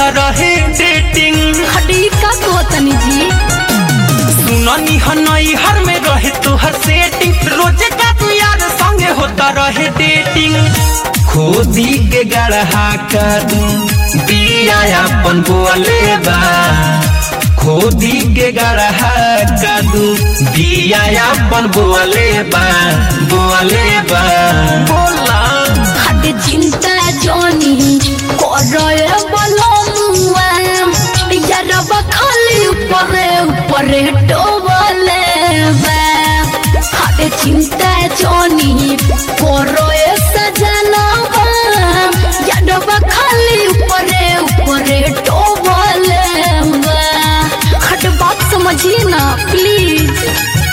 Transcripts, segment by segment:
रहे डेटिंग हटी का कहतनी जी सुननी हनई हर में रहे तोहर सेटिंग रोज का तू यार संगे होता रहे डेटिंग खोदी के गढ़ा कर दिया अपन बोले बा खोदी के गढ़ा कर दिया अपन बोले बा बोले बा बोला हटे चिंता जोनी करे बलमुआ यारब खाली ऊपरे ऊपरे डोबले बा हटे चिंता जोनी करे सजनवा यारब खाली ऊपरे ऊपरे डोबले बा हट बात समझिए ना प्लीज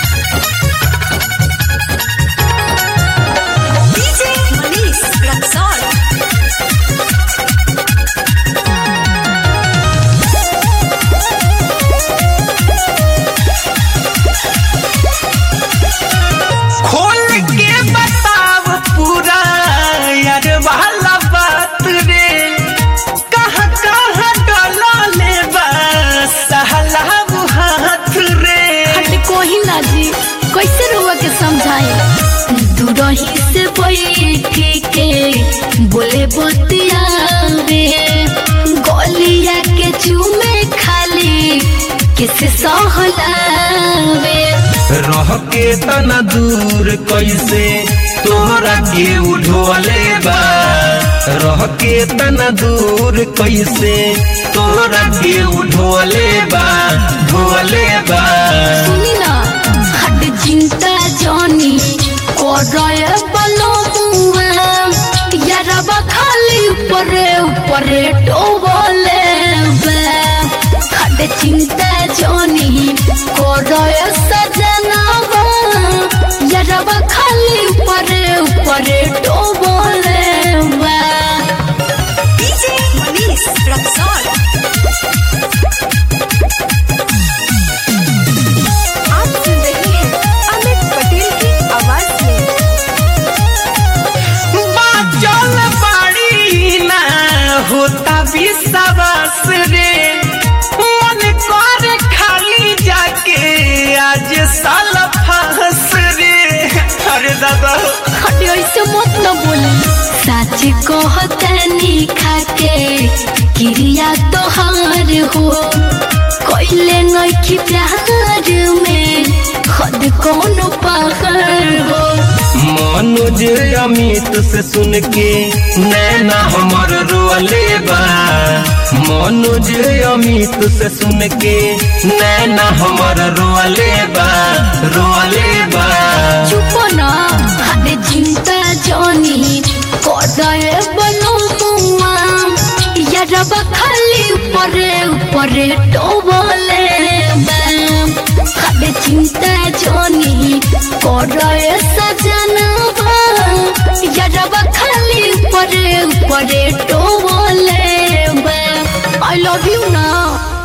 DJ Manish Luxor. खोल के बताव पूरा यार वाला बात रे कहाँ कहाँ डला ले सहला हाथ रे हट कोही ना जी कैसे रुआ के समझाए दूरही से बैठी के बोले बतिया रे गोलिया के चूमे खाली किसे सहलावे रह के तना दूर कैसे तोहरा के उठोले बा रह के तना दूर कैसे तोहरा के उठोले बा ढोले बा सुनी ना हट चिंता जानी कोरय बलो मुआ यारबा खाली ऊपरे ऊपरे डोबले बे हट चिंता जानी कोरय सजनावा यारबा खाली ऊपरे ऊपरे डोबले बे DJ Manish Luxor. आप सुन रहे हैं अमित पटेल की आवाज में बाचल बाड़ी ना होता विश्वास रे मन कर खाली जाके आज साल फंस रे अरे दादा हटे ऐसे मत न बोली सच कहतनी खाके क्रिया तोहार हो कोइले नइखी प्यार में खुद कौन पागल हो मनोज अमित से सुन के नैना हमर रोले बा मनोज अमित से सुन के नैना हमर रोले बा रोले बा चुप ना हटे चिंता जानी कोदाए बनो मुआ यारब खाली ऊपरे ऊपरे डोबले बैम हटे चिंता जानी कोदाए सजनवा यारब खाली ऊपरे ऊपरे डोबले बैम आई लव यू ना